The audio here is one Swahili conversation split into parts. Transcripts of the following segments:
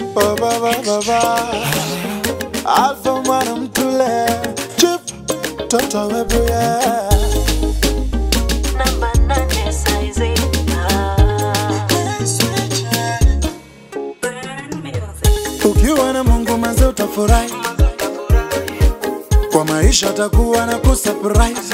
ba ba ba ba ba Alpha mwana mtule Chip Toto webuye Namba nane saizi. Ah. Burn music. Ukiwa na Mungu maze utafurahi Kwa maisha takuwa na kusurprise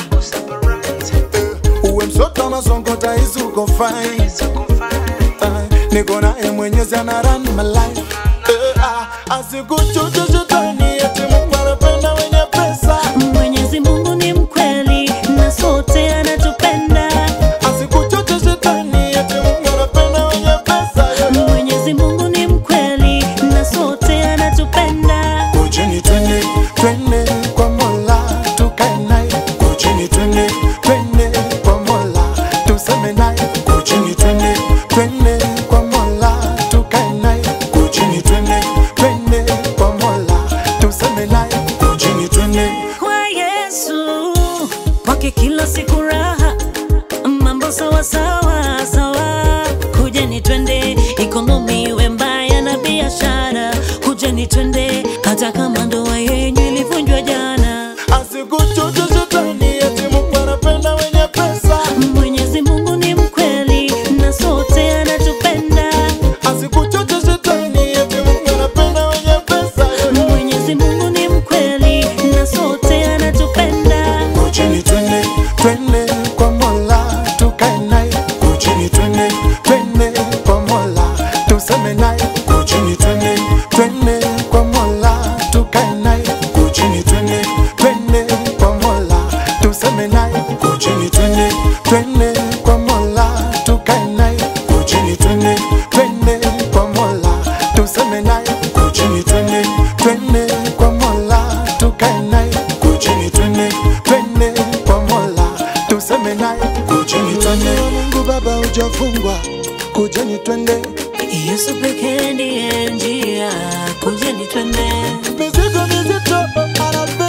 Uwe msoto masongo taizi uko fine Eh, Niko naye mwenyezi ana run my life Eh, ah, Asikuchuche shetani eti Mungu anapenda wenye pesa Mwenyezi Mungu ni mkweli na sote anatupenda. Asikuchoche shetani eti Mungu anapenda wenye pesa yeah. Mwenyezi Mungu ni mkweli na sote anatupenda. Kujeni twende twende kwa Mola tukae naye. Kujeni twende twende kwa Mola tuseme naye. Kujeni twende twende kwa Mola tukae naye. Kujeni twende twende kwa Mola tuseme naye. Kujeni twende Kwa Yesu kwake kila siku raha, mambo sawa sawa sawa. Kujeni twende, ikonomi iwe mbaya na biashara. Kujeni twende, hata kama ndoa yenyu ilivunjwa jana. asikuchoche shetani eti Mungu anapenda wenye pesa. Mwenyezi Mungu ni mkweli na sote anatupenda. Asikuchoche shetani eti Mungu anapenda wenye pesa. Mwenyezi Mungu ni mkweli na sote anatupenda. Kujeni twende twende kwa Mola tukae naye. Kujeni twende twende kwa Mola tuseme naye. Kujeni twende twende kwa Mola tukae naye. Kujeni twende twende kwa Mola tuseme naye. Kujeni twende twende kwa Mola tukae naye. Kujeni twende twende kwa Mola tuseme naye. Kujeni twende twende kwa Mola tukae naye. Kujeni twende twende kwa Mola tuseme naye. Kujeni twende Mungu Baba hujafungwa. Kujeni twende Yesu pekee ndiye njia. Kujeni twende. mizigo mizito anabeba